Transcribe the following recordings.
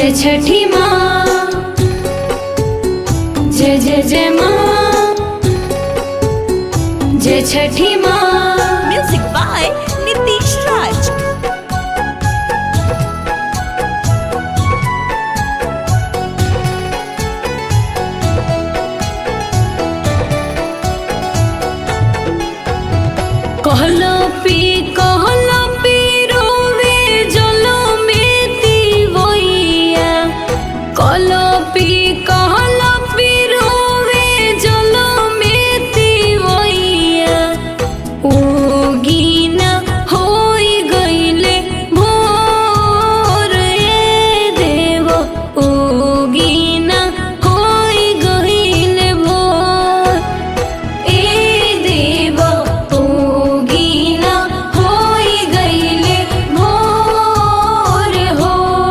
जय छठी माँ जय जय जय माँ जय छठी माँ Music by Nitish Raj. कहलो पी कहलो पी रोवे जलो मेती वैया कहलो पी कहलो पी रोवे जलो मेती वैया उगीना होई गईले भोर ए देव उगीना होई गईले भोर ए देव उगीना होई गईले भोर हो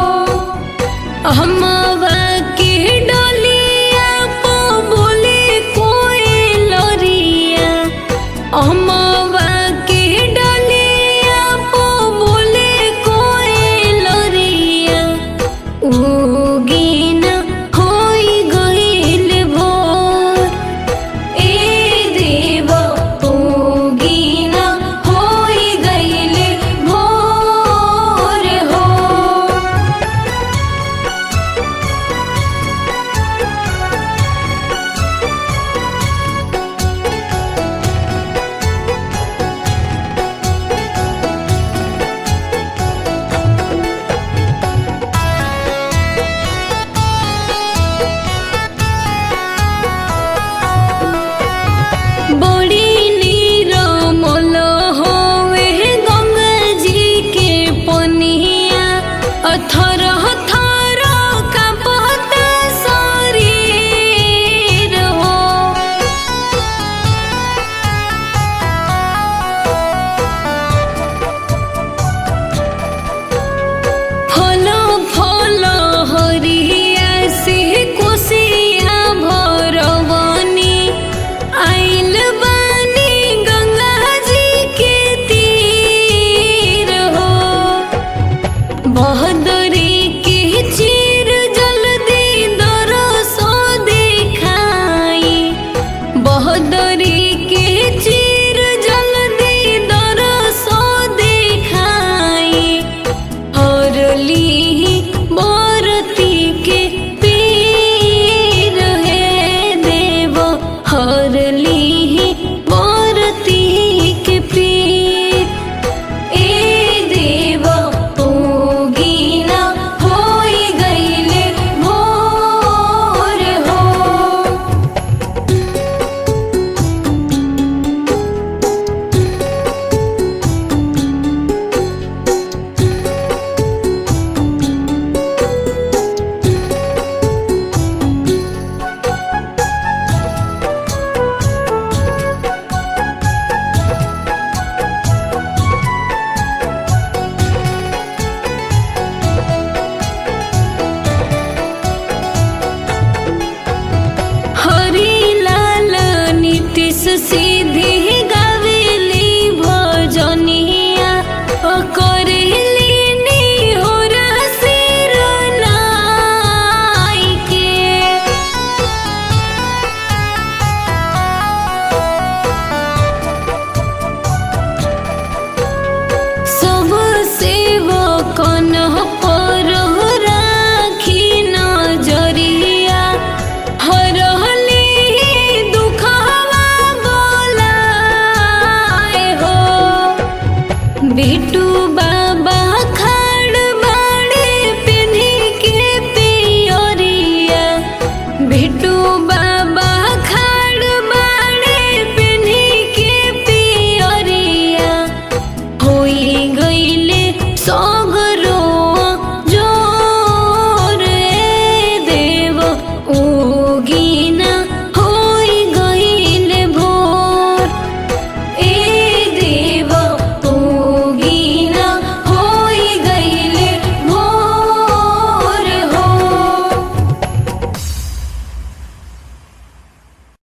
हमवा के डलिया पो बोले कोई लरिया हमवा के डलिया पो बोले कोई लरिया उगीना होई गईल भोर ए देव उगीना होई गईल भोर हो बड़ी नीरमल होवे गंगा जी के पनिया अथर थर कांपत शरीर हो फल फल हरिया से कोसिया भरवनी आइल बानी गंगा जी के तीर हो बहदरी के चीर जल्दी दरसो देखाई बहदरी के चीर जल्दी दरसो देखाई हरली